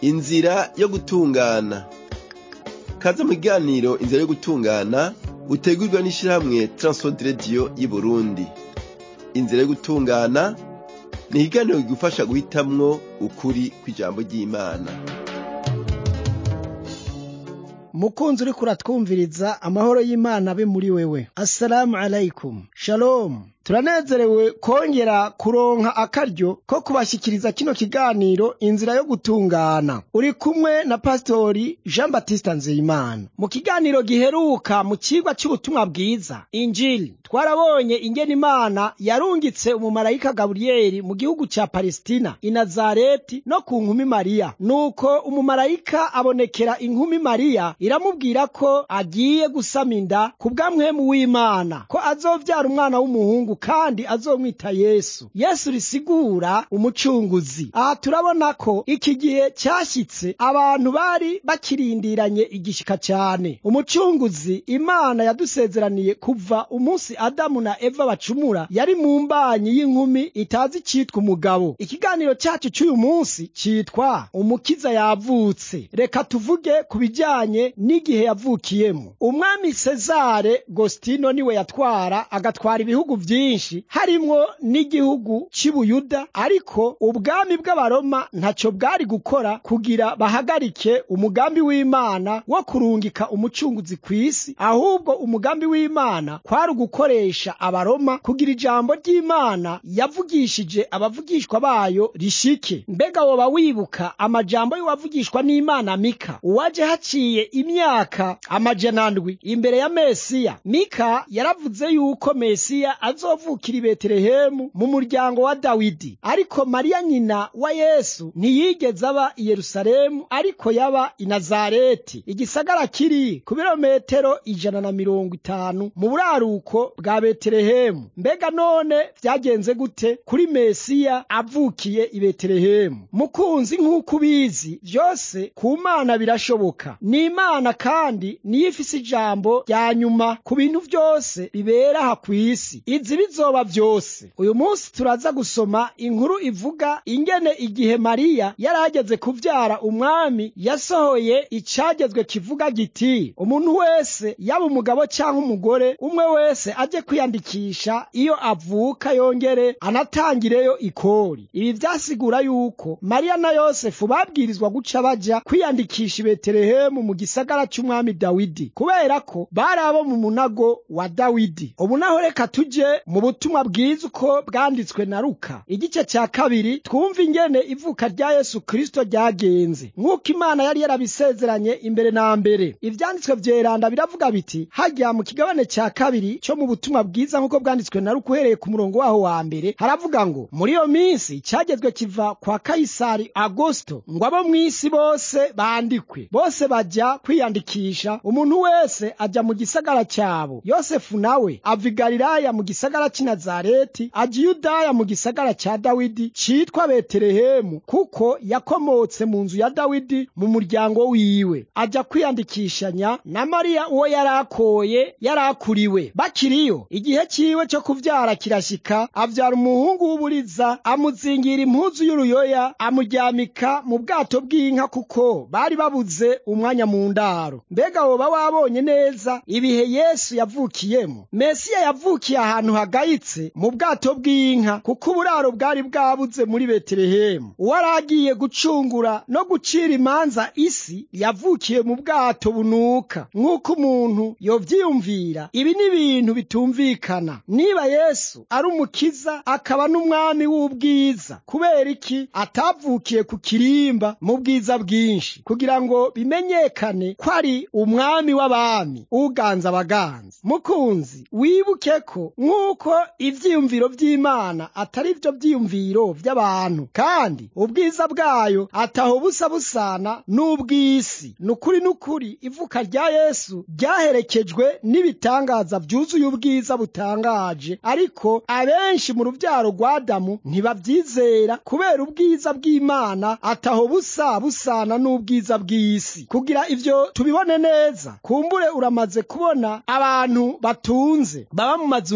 inzira yo gutungana kaze mu kiganiro inzira yo gutungana utegurwa n'ishirahamwe Transworld Radio y'Uburundi inzira yo gutungana ni ikiganiro kigufasha guhitamwo ukuri kw'ijambo ry'Imana mukunzi uriko uratwumviriza amahoro y'imana abe muri wewe assalamu alaikum shalom turanezerewe kongera kuronka akaryo ko kubashikiriza kino kiganiro inzira yo gutungana uri kumwe na pasitori jean batista nzeyimana mu kiganiro giheruka mu cigwa c'ubutumwa bwiza injili twarabonye ingene imana yarungitse umumarayika gaburiyeli mu gihugu ca palestina i nazareti no ku nkumi mariya nuko umumarayika abonekera inkumi mariya iramubwira ko agiye gusama inda ku bw'amwemu w'imana ko azovyara umwana w'umuhungu kandi azomwita yesu yesu risigura umucunguzi aha turabona ko iki gihe cyashyitse abantu bari bakirindiranye igishika cyane umucunguzi imana yadusezeraniye kuva umunsi adamu na eva bacumura yari mu mbanyi y'inkumi itazi cyitwa umugabo ikiganiro cyacu cy'uyu munsi cyitwa umukiza yavutse reka tuvuge ku bijyanye n'igihe yavukiyemo umwami sezare gostino niwe yatwara agatwara ibihugu byinshi harimwo n'igihugu cy'ubuyuda ariko ubwami bw'abaroma ntacyo bwari gukora kugira bahagarike umugambi w'imana wo kurungika umucunguzi ku isi ahubwo umugambi w'imana kwari ugukoresha abaroma kugira ijambo ry'imana yavugishije abavugishwa bayo rishike mbega woba wibuka amajambo y'uwavugishwa n'imana mika uwaje haciye imyaka amajana ndwi imbere ya mesiya mika yaravuze yuko mesiya azovukira i betelehemu mu muryango wa dawidi ariko mariya nyina wa yesu ntiyigeze aba i yerusalemu ariko yaba i nazareti igisagara kiri ku birometero ijana na mirongo itanu mu buraruko bwa betelehemu mbega none vyagenze gute kuri mesiya avukiye i betelehemu mukunzi nk'uko ubizi vyose ku mana birashoboka ni imana kandi niyo ifise ijambo rya nyuma ku bintu vyose bibera aha kw'isi izi bizoba vyose uyu munsi turaza gusoma inkuru ivuga ingene igihe mariya yari ageze kuvyara umwami yasohoye icagezwe kivuga giti umuntu wese yaba umugabo canke umugore umwe wese aje kwiyandikisha iyo avuka yongere anatangireyo ikori ibi vyasigura yuko mariya na yosefu babwirizwa guca baja kwiyandikisha i betelehemu mu gisagara c'umwami dawidi kubera ko bari abo mu munago wa dawidi ubu naho reka tuje mu butumwa bwiza uko bwanditswe na luka igice cya kabiri twumva ingene ivuka rya yesu kristo ryagenze nk'uko imana yari yarabisezeranye imbere na mbere ivyanditswe vyeranda biravuga biti hajya mu kigabane cya kabiri cyo mu butumwa bwiza nk'uko bwanditswe na luka uhereye ku murongo waho wa mbere haravuga ngo muri iyo minsi cyagezwe kiva kwa kayisari agosto ngo abo mu isi bose bandikwe bose bajya kwiyandikisha umuntu wese ajya mu gisagara cyabo yosefu nawe ava i galilaya mu gisagara cy'i nazareti ajya yudaya mu gisagara cya dawidi citwa betelehemu kuko yakomotse mu nzu ya dawidi mu muryango wiwe ajya kwiyandikishanya na mariya uwo yari akoye yari akuriwe bakiriyo igihe ciwe cyo kuvyara kirashika avyara umuhungu w'uburiza amuzingira impuzu y'uruyoya amuryamika mu bwato bw'inka kuko bari babuze umwanya mu ndaro mbega woba wabonye neza ibihe yesu yavukiyemo mesiya yavukiye ahantu hagayitse mu bwato bw'inka kuko uburaro bwari bwabuze muri betelehemu uwari agiye gucungura no gucira imanza isi yavukiye mu bwato bunuka nk'uko umuntu yovyiyumvira ibi ni ibintu bitumvikana niba yesu ari umukiza akaba n'umwami w'ubwiza kubera iki atavukiye ku kirimba mu bwiza bwinshi kugira ngo bimenyekane ko ari umwami w'abami uganza abaganza mukunzi wibuke ko nk'uko ivyiyumviro vy'imana atari vyo vyiyumviro vy'abantu kandi ubwiza bwayo ataho busa busana n'ubw'isi nukuri nukuri ivuka rya yesu ryaherekejwe n'ibitangaza vyuzuye ubwiza butangaje ariko abenshi mu ruvyaro rwa adamu ntibavyizera kubera ubwiza bw'imana ataho busa busana n'ubwiza bw'isi kugira ivyo tubibone neza kumbure uramaze kubona abantu batunze baba mu mazu meza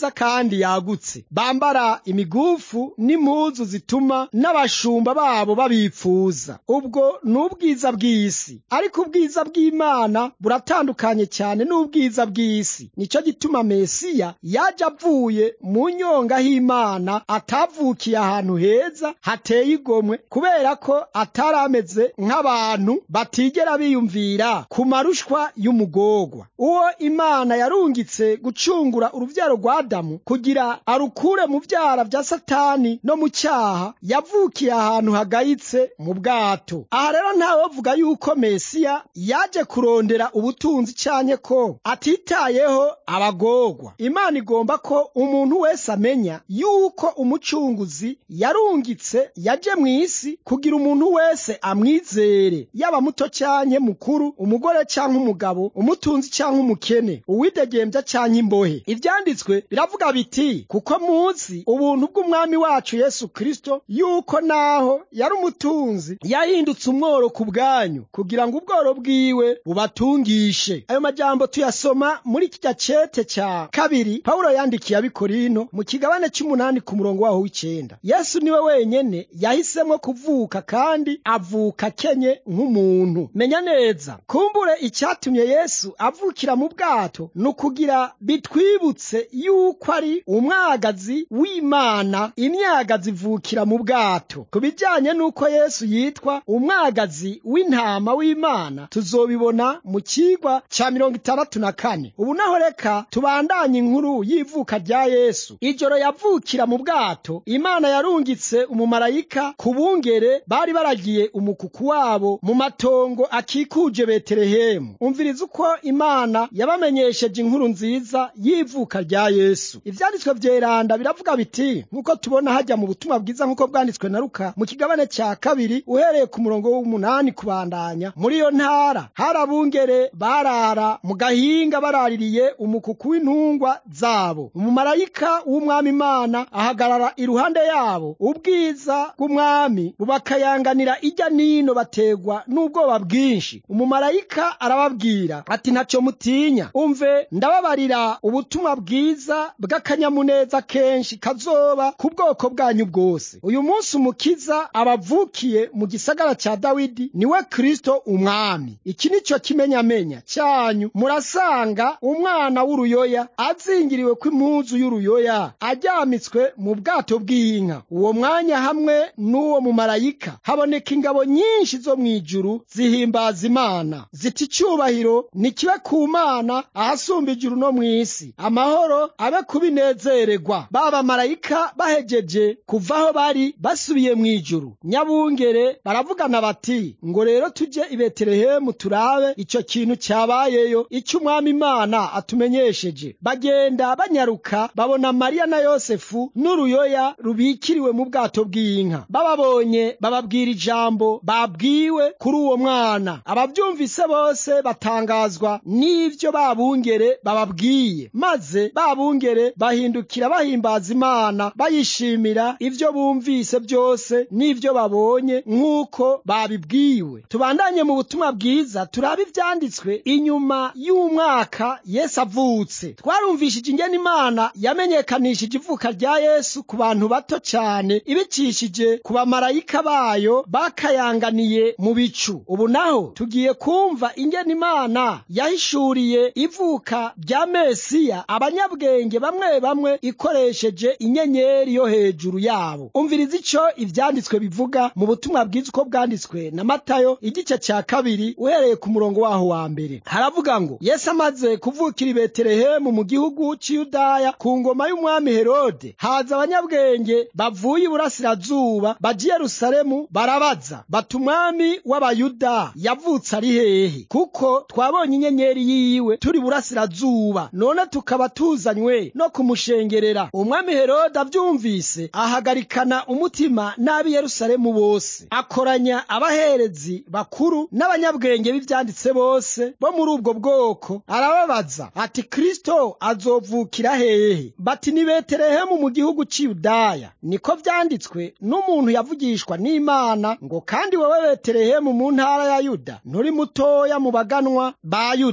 myiza kandi yagutse bambara imigufu n'impuzu zituma n'abashumba babo babipfuza ubwo ni ubwiza bw'isi ariko ubwiza bw'imana buratandukanye cyane n'ubwiza bw'isi nicyo gituma mesiya yaje avuye mu nyonga h'imana atavukiye ahantu heza hateye igomwe kubera ko atari ameze nk'abantu batigera biyumvira ku marushwa y'umugorwa uwo imana yarungitse gucungura urubyaro rwa adamu kugira arukure mu byara bya satani no mu cyaha yavukiye ahantu hagayitse mu bwato aha rero ntawovuga yuko mesiya yaje kurondera ubutunzi cyane ko atitayeho abagorwa imana igomba ko umuntu wese amenya yuko umucunguzi yarungitse yaje mu isi kugira umuntu wese amwizere yaba muto cyangwa mukuru umugore cyangwa umugabo umutunzi cyangwa umukene uwidegembya cyangwa imbohe ibyanditswe biravuga biti kuko muzi ubuntu bw'umwami wacu yesu kirisito yuko naho yari umutunzi yahindutse umworo ku bwanyu kugira ngo ubworo bwiwe bubatungishe ayo majambo tuyasoma muri kijya cete cya kabiri pawulo yandikiye abikorino mu kigabane cy'umunani ku murongo waho w'icyenda yesu niwe wenyene yahisemo kuvuka kandi avuka akenye nk'umuntu menya neza kumbure icyatumye yesu avukira mu bwato ni ukugira bitwibutse yuko ari umwagazi w'imana imyagazi ivukira mu bwato ku bijyanye n'uko yesu yitwa umwagazi w'intama w'imana tuzobibona mu kigwa cya mirongo itandatu na kane ubu naho reka tubandanye inkuru y'ivuka rya yesu ijoro yavukira mu bwato imana yarungitse umumarayika ku bungere bari baragiye umukuku wabo mu matongo akikuje betelehemu umviriza uko imana yabamenyesheje inkuru nziza y'ivuka rya yesu ibyanditswe byeranda biravuga biti nk'uko tubona hajya mu butumwa bwiza nk'uko bwanditswe na ruka mu kigabane cya kabiri uhereye ku murongo w'umunani kubandanya muri iyo ntara hari abungere barara mu gahinga baraririye umukuku w'intungwa zabo umumarayika w'umwami imana ahagarara iruhande yabo ubwiza bw'umwami bubakayanganira ijya nino bategwa n'ubwoba bwinshi umumarayika arababwira ati ntacyo mutinya umve ndababarira ubutumwa bwiza bw'akanyamuneza kenshi kazoba ku bwoko bwanyu bwose uyu munsi umukiza abavukiye mu gisagara cya dawidi niwe kristo umwami iki ni cyo kimenyamenya cyanyu murasanga umwana w'uruyoya azingiriwe kw'impuzu y'uruyoya ajyamitswe mu bwato bw'inka uwo mwanya hamwe n'uwo mumarayika haboneka ingabo nyinshi zo mu ijuru zihimbaza imana ziti icyubahiro nikibe ku mana ahasumba ijuru no mu isi amahoro abe kubinezererwa ba bamarayika bahejeje kuva aho bari basubiye mu ijuru nyabungere baravugana bati ngo rero tujye i betelehemu turabe icyo kintu cyabayeyo icyo umwami imana atumenyesheje bagenda banyaruka babona mariya na yosefu n'uruyoya rubikiriwe mu bwato bw'inka bababonye bababwira ijambo babwiwe kuri uwo mwana ababyumvise bose batangazwa n'ibyo babungere bababwiye maze babungere bahindukira bahimbaza imana bayishimira ibyo bumvise byose n'ibyo babonye nk'uko babibwiwe tubandanye mu butumwa bwiza turabe ibyanditswe inyuma y'umwaka yesu avutse twarumvishije ingene imana yamenyekanishije ivuka rya yesu ku bantu bato cyane ibicishije ku bamarayika bayo bakayanganiye mu bicu ubu naho tugiye kumva ingene imana yahishuriye ivuka rya mesiya abanyabwenge bamwe bamwe ikoresheje inyenyeri yo hejuru yabo umviriza icyo ibyanditswe bivuga mu butumwa bwiza uko bwanditswe na matayo igice cya kabiri uhereye ku murongo waho wa mbere haravuga ngo yesu amaze kuvukira i betelehemu mu gihugu cy'iyudaya ku ngoma y'umwami herode haza abanyabwenge bavuye iburasirazuba bajya i yerusalemu barabaza bati umwami w'abayuda yavutse ari hehe kuko twabonye inyenyeri yiwe turi burasirazuba none tukaba tuzanywe no kumushengerera umwami herode abyumvise ahagarikana umutima n'ab'i yerusalemu bose akoranya abaherezi bakuru n'abanyabwenge b'ibyanditse bose bo muri ubwo bwoko arababaza ati kristo azovukira hehe bati ni betelehemu mu gihugu cy'iyudaya niko byanditswe n'umuntu yavugishwa n'imana ngo kandi wowe betelehemu mu ntara ya yuda nturi mutoya mu baganwa ba yuda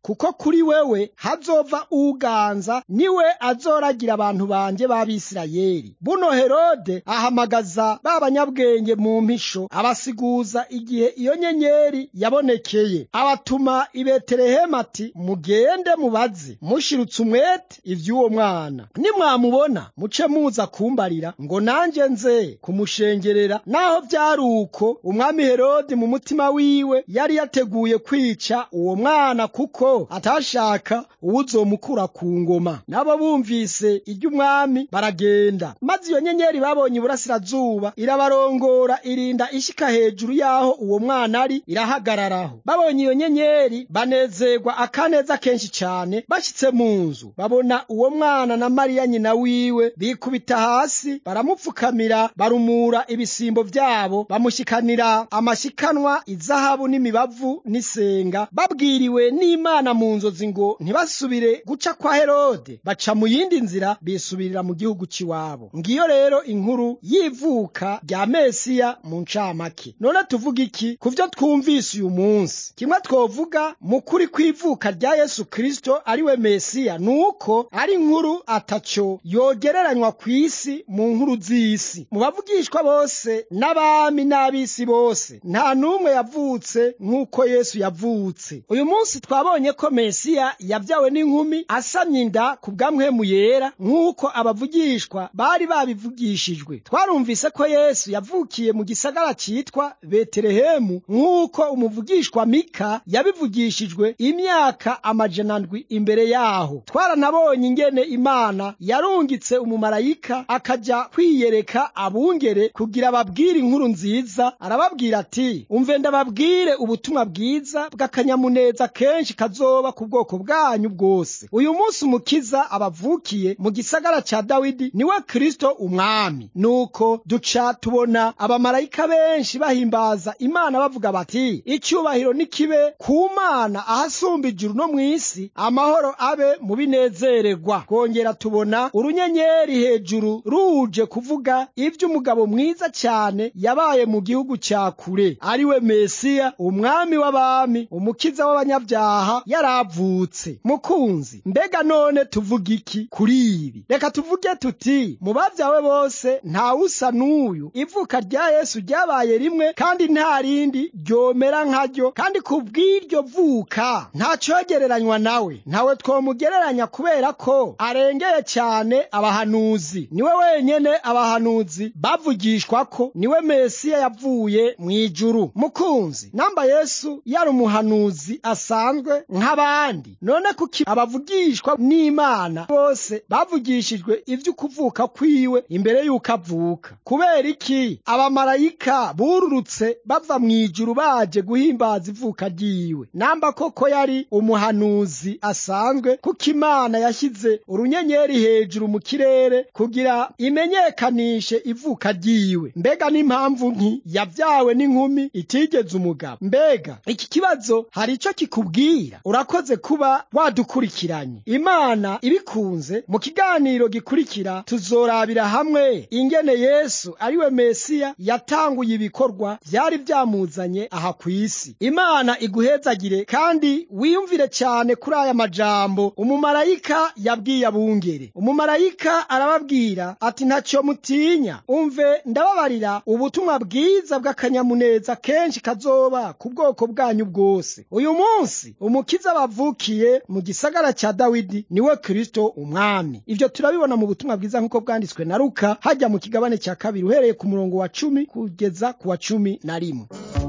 kuko kuri wewe hazova uganza niwe azoragira abantu banje b'abisirayeli buno herode ahamagaza ba banyabwenge mu mpisho abasiguza igihe iyo nyenyeri yabonekeye abatuma i betelehemu ati mugende mubaze mushirutse umwete ivy'uwo mwana nimwamubona muce muza kumbarira ngo nanje nze kumushengerera naho vyari uko umwami herode mu mutima wiwe yari yateguye kwica uwo mwana kuko atashaka uwuzomukura ku ngoma nabo bumvise iry'umwami baragenda maze iyo nyenyeri babonye iburasirazuba irabarongora irinda ishika hejuru y'aho uwo mwana ari irahagararaho babonye iyo nyenyeri banezerwa akaneza kenshi cane bashitse mu nzu babona uwo mwana na mariya nyina wiwe bikubita hasi baramupfukamira barumura ibisimbo vyabo bamushikanira amashikanwa izahabu n'imibavu n'isenga babwiriwe n'imana mu nzozi ngo ntibasubire guca kwa herode baca mu yindi nzira bisubirira mu gihugu c'iwabo ngiyo rero inkuru y'ivuka rya mesiya mu ncamake none tuvuga iki ku vyo twumvise uyu munsi kimwe twovuga mu kuri kw'ivuka rya yesu kristo ari we mesiya ni uko ari inkuru ataco yogereranywa ku isi mu nkuru z'isi mu bavugishwa bose n'abami n'ab'isi bose nta n'umwe yavutse nk'uko yesu yavutse uyu munsi twabonye ko mesiya yabyawe n'inkumi asamye inda ku bw'amwemu yera nk'uko abavugishwa bari babivugishijwe twarumvise ko yesu yavukiye mu gisagara citwa betelehemu nk'uko umuvugishwa mika yabivugishijwe imyaka amajana ndwi imbere yaho twaranabonye ingene imana yarungitse umumarayika akaja kwiyereka abungere kugira babwire inkuru nziza arababwira ati umve ndababwire ubutumwa bwiza bw'akanyamuneza kenshi kazoba ku bwoko bwanyu bwose uyu munsi umukiza abavukiye mu gisagara ca dawidi niwe kristo umwami nuko duca tubona abamarayika benshi bahimbaza imana bavuga bati icyubahiro nikibe ku mana ahasumba ijuru no mw'isi amahoro abe mu binezererwa twongera tubona urunyenyeri hejuru ruje kuvuga ivy'umugabo mwiza cyane yabaye mu gihugu cya kure ari we mesiya umwami w'abami umukiza w'abanyabyaha yaravutse mukunzi mbega none tuvuga iki kuri ibi reka tuvuge tuti mu bavyawe bose ntawusa n'uyu ivuka rya yesu ryabaye rimwe kandi nta rindi ryomera nkaryo kandi ku bw'iryo vuka nta cogereranywa nawe ntawe twomugereranya kubera ko arengeye cyane abahanuzi niwe wenyene abahanuzi bavugishwa ko niwe mesiya yavuye mu ijuru mukunzi namba yesu yari umuhanuzi asanzwe nk'abandi none kuki abavugishwa n'imana bose bavugishijwe ivy'ukuvuka kwiwe imbere y'uko avuka kubera iki abamarayika bururutse bava mu ijuru baje guhimbaza ivuka ryiwe namba koko yari umuhanuzi asanzwe kuko imana yashyize urunyenyeri hejuru mu kirere kugira imenyekanishe ivuka ryiwe mbega n'impamvu nki yabyawe n'inkumi itigeze umugabo mbega iki kibazo hari icyo kikubwira urakoze kuba wadukurikiranye imana ibikunze mu kiganiro gikurikira tuzorabira hamwe ingene yesu ariwe mesiya yatanguye ibikorwa byari byamuzanye aha ku isi imana iguhezagire kandi wiyumvire cyane kuri aya majambo umumarayika yabwiye abungere umumarayika arababwira ati ntacyo mutinya umve ndababarira ubutumwa bwiza bw'akanyamuneza kenshi kazoba ku bwoko bwanyu bwose uyu munsi umukiza bavukiye mu gisagara cya dawidi niwe kristo umwami ibyo turabibona mu butumwa bwiza nk'uko bwanditswe na luka hajya mu kigabane cya kabiri uhereye ku murongo wa cumi kugeza ku wa cumi na rimwe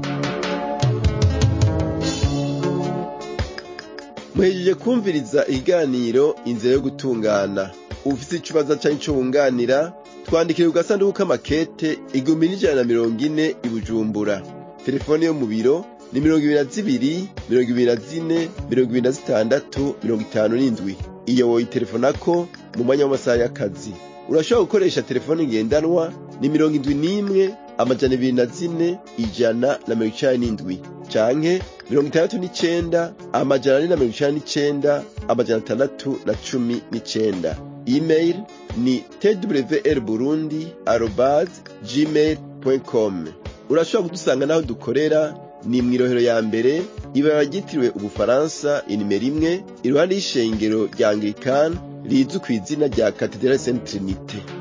muhejeje kumviriza ikiganiro inzira yo gutungana ufite ikibazo cyangwa icyo wunganira twandikire ku gasanduku k'amakete igihumbi n'ijana na mirongo ine i bujumbura telefone yo mu biro ni mirongo ibiri na zibiri mirongo ibiri na zine mirongo ibiri na zitandatu mirongo itanu n'indwi iyo woyitelefonako mu mwanya w'amasaha y'akazi urashobora gukoresha telefone ngendanwa ni mirongo indwi n'imwe amajana ibiri na zine ijana na mirongo icenda n'indwi canke mirongo itandatu n'icenda amajana ane na mirongo icenda n'icenda amajana atandatu na cumi n'icenda email ni twr burundi arobase gmail com urashobora kudusanga n'aho dukorera ni mw'irohero ya mbere ibara ryitiriwe ubufaransa inimero imwe iruhande y'ishengero rya anglikani rizwi ku izina rya katedrali saint trinite